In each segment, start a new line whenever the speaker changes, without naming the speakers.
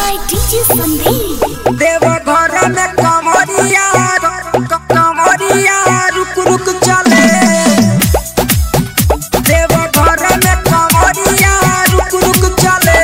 by DJ Sandeep.
देव घर में कमरिया क- कमरिया रुक रुक चले देव घर में कमरिया रुक रुक चले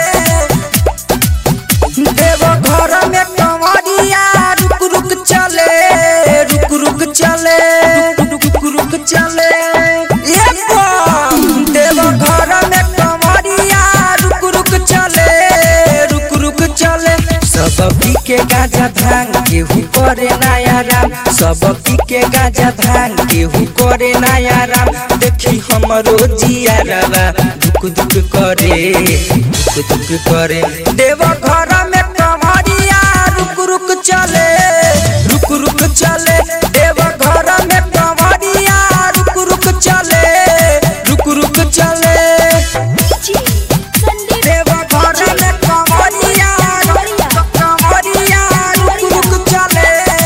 देव घर में कमरिया रुक रुक चले रुक रुक चले रुक रुक रुक चले ये बम। देव घर में कमरिया रुक रुक चले रुक रुक चले सब पी के गाजा भांग केहू करे नया राम सब पी के गाजा भांग केहू करे नया राम देखी हमरो जिया रवा दुख दुख करे दुख दुख करे देव घर में कमरिया रुक रुक चले रुक रुक चले देव घर में कमरिया रुक रुक चले रुक रुक चले
DJ Sandeep.
देव घर में कमरिया कमरिया रुक रुक चले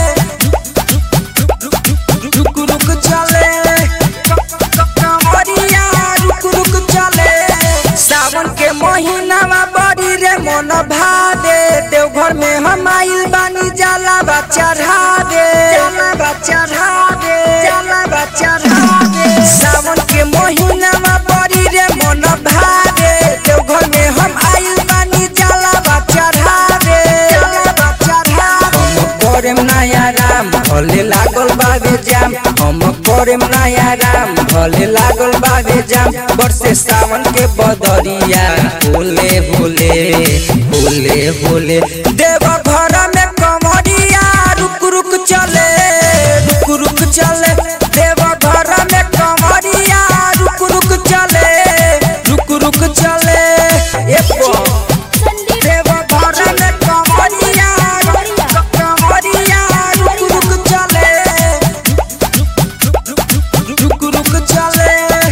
रुक रुक चले कमरिया रुक रुक चले सावन के महीनावा बड़ी रे मन भादे देवघर में हम आइल बानी जाला बच्चा ढाबे जाला बच्चा ढाबे जाला बच्चा ढाबे सावन के महीनावा बड़ी रे मन भादे देवघर में हम आइल बानी जाला बच्चा ढाबे जाला बच्चा ढाबे हम करेम नया राम भले लागल बाबे जाम हम करेम नया राम भले लागल बाबे जाम बरसे सावन के बदरिया भोले भोले भोले भोले देव घर में कमरिया रुक रुक चले रुक रुक चले देव घर में कमरिया रुक रुक चले रुक रुक चले ए बम।
Sandeep.
देव घर में कमरिया कमरिया रुक रुक चले रुक रुक चले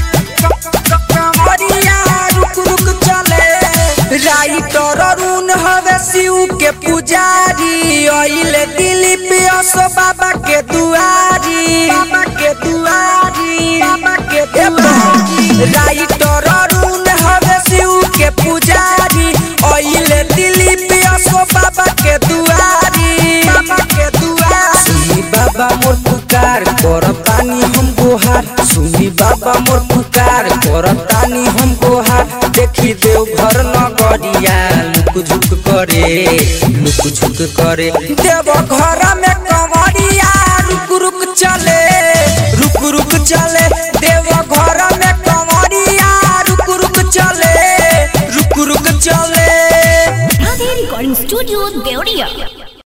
कमरिया रुक रुक चले राइटर अरुण हवे शिव के पुजारी अइले दिलीप असो बाबा के दुआरी बाबा के दुआरी बाबा के दुआरी राइटर अरुण हवे शिव के पुजारी अइले दिलीप असो बाबा के दुआरी बाबा के दुआरी सुनी बाबा मोर पुकार करतानी हम गोहार सुनी बाबा मोर पुकार करतानी हम गोहार देखी देव घर नगरिया लुक झुक करे लुक झुक करे देव घर में कमरिया रुक रुक चले रुक रुक चले देव घर में कमरिया रुक रुक चले रुक रुक चले
Radhe Recording Studio, Deoria.